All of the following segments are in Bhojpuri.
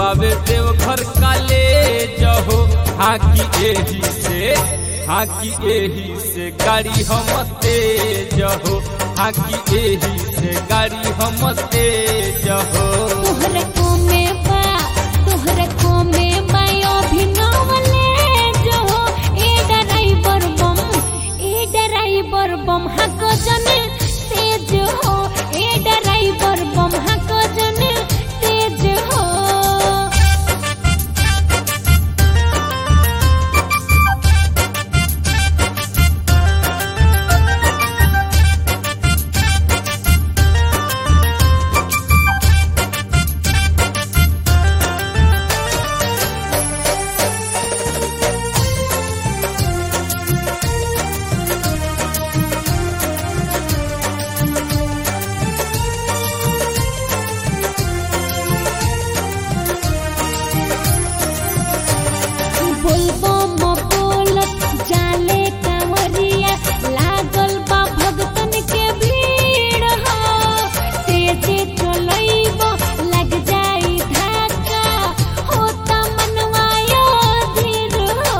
बाबे देव घर काले जहो हाकी एही से हाकी एही से गाड़ी हम तेज हो हाकी एही से गाड़ी हम तेज हो तोहरे को में बा तोहरे को में बा अभिनवले जो ए ड्राइवर बम ए ड्राइवर बम हको जने तेज हो ए ड्राइवर बम हको जने तेज हो बोलबो म बोलत जाले कांवरिया लागल बा भगतन के भीड़ हो तेजे चलैबो लग जाई धक्का होता मनवायो धीर हो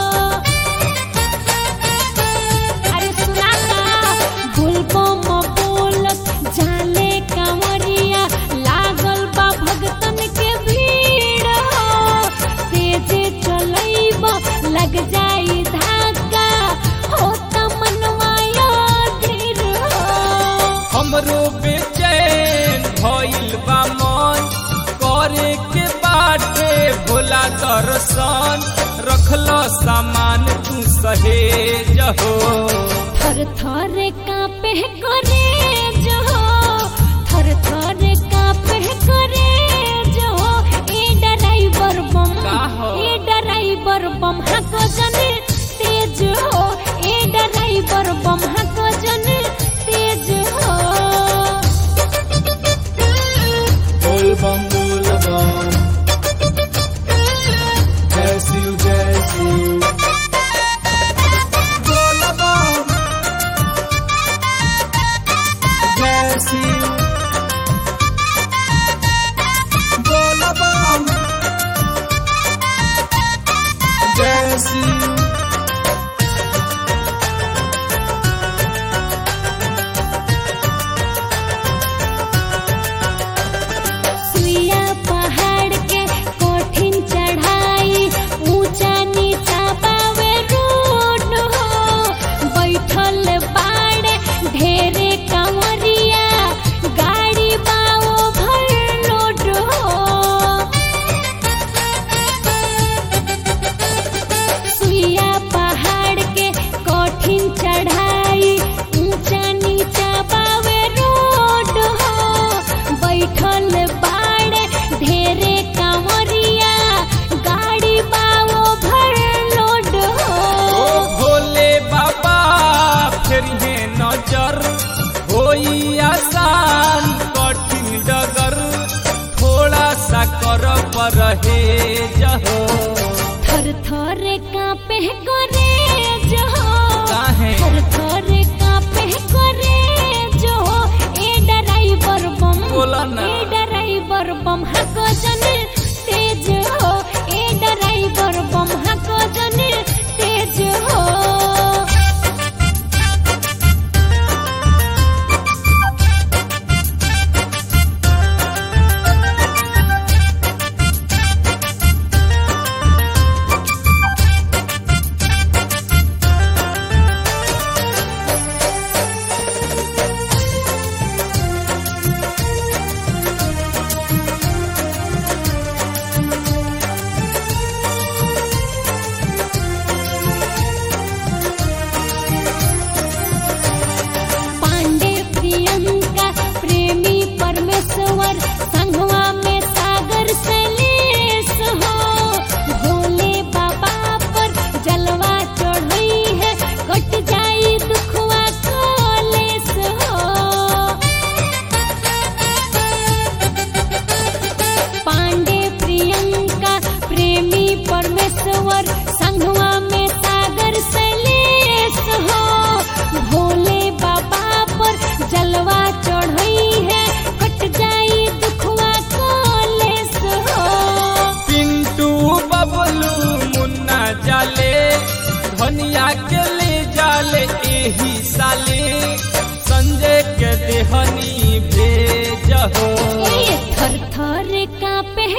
अरे सुना ना बोलबो म बोलत जाले कांवरिया लागल बा भगतन के भीड़ हो तेजे चलैब लग जाई धक्का हो त मनवाया धीर हो हमरो बेचैन भइल बा मन करे के बाटे भोला दर्शन रखल सामान तू सहेज हो थर थर कांपे करे जो थर थर कांपे करे जो ए ड्राइवर बम का हो? ए ड्राइवर बम हको जने तेज हो ए ड्राइवर बम हको जने तेज हो बोल बम बोल बम जय शिव जय शिव बोल बम जय शिव बोल बम जय शिव सुइया पहाड़ के कठिन चढ़ाई ऊंचा नीचा पावे रोड हो बैठल बाड़े ढेरे कंवरिया गाड़ी बाओ भर लोड हो सुइया पहाड़ के कठिन चढ़ाई ऊंचा नीचा पावे रोड हो बैठल बाड़े ढेरे कांवरिया गाड़ी बाओ भर लोड ओ हो भोले बाबा फिर है नजर होई आसान कठिन डगर थोड़ा सा कर पर है जहो थर थर कांपे करे जो काहे? थर थर कांपे करे जो ए ड्राइवर बम बोला ना। ए ड्राइवर बम हको जने तेज हो ए ड्राइवर बम हको जने तेज हो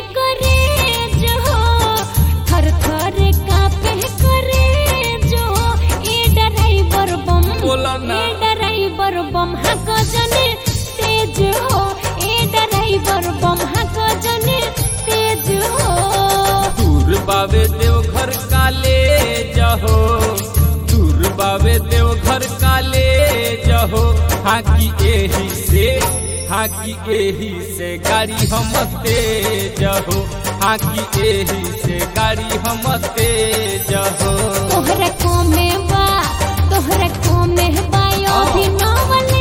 करे जो थर थर कापे करे जो ए ड्राइवर बम बोला ना। ए ड्राइवर बम हक जने तेज हो ए ड्राइवर बम हक जने तेज हो दूर बावे देव घर काले जहो दूर बावे देव घर काले जहो हाकी एही से हाकी एही से गाड़ी हम तेज हो हाकी एही से गाड़ी हम तेज हो तोहरा को में बा तोहरा को में बा यो भी नवल